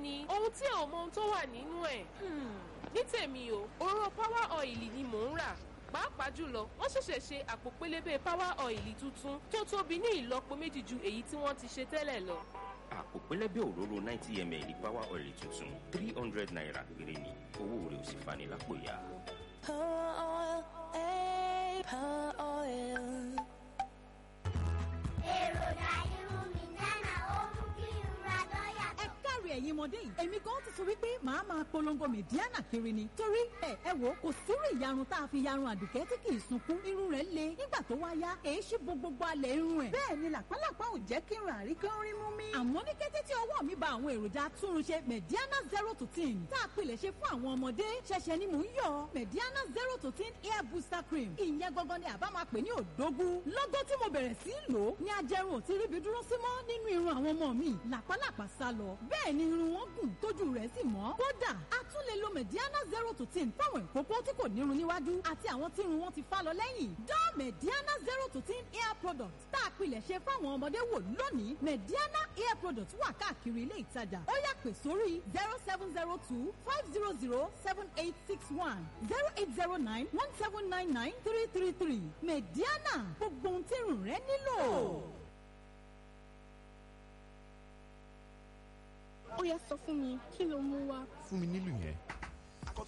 ni ohun tí ò mọ ohun tó wà nínú ẹ̀. ní tèmi o òróró power oil ni mò ń rà pàápàá jùlọ wọ́n ṣẹ̀ṣẹ̀ ṣe àpò pélébé power oil tuntun tó tóbi ní ìlọ́po méjì ju èyí tí wọ́n ti ṣe tẹ́lẹ̀ lọ. àpò pẹlẹbẹ òróró ninety ml power oil tuntun three hundred naira péré ni owó rẹ̀ ò sì fani lápò ya. Power oil, eh, power oil. èròjà irun mi dáná ó mú kí irun ra lọ́ọ̀yà ẹ káre ẹ̀yin ọmọdé yìí èmi gan ti sọ wípé màá máa polongo mẹ̀díánà kiri ni torí ẹ ẹ wò kò sírú ìyarun tá a fi yarun àdùkẹ́ tí kì í sunkún irun rẹ̀ le nígbà tó wá yá èé ṣí bo gbogbo alẹ̀ irun ẹ̀ bẹ́ẹ̀ ni làpálàpá ò jẹ́ kí irun àríkẹ́ ń rí mú mi. àmọ́ ní kété tí ọwọ́ mi ba àwọn èròjà atúnrunṣe mẹ̀díánà zero to ten tá a pilẹ̀ ṣe fún àwọn ọmọdé ṣẹ̀ṣẹ̀ ni mò ń yọ mẹ̀díánà zero to ten hair booster cream ìyẹn gangan ni àbá máa pè ní òdógún lọ́gọ́ tí mo bẹ̀rẹ̀ sí í lò ó ní ajẹrun ò ti ríbi dúró sí mọ́ nínú irun àwọn ọmọ mi làpálàpá sá lọ bẹ́ẹ̀ ni irun wọn gùn tójú rẹ̀ sì mọ́ kódà a tún lè lo mediana zero to ten fáwọn ìkókó tí kò nírun níwájú àti àwọn tí irun wọn ti fá lọ lẹ́yìn dán mediana zero to ten hair product tá a pilẹ̀ ṣe fáwọn ọmọdé wò lónìí mediana hair product wà káàkiri ilé ìtajà ó yá pè sórí zero seven zero two five zero zero seven eight six one zero eight zero nine one seven nine nine three three three mediana gbogbo ohun tí irun rẹ nílò. ó yá sọ fún mi kí ló mú wá. fún mi nílùú yẹn.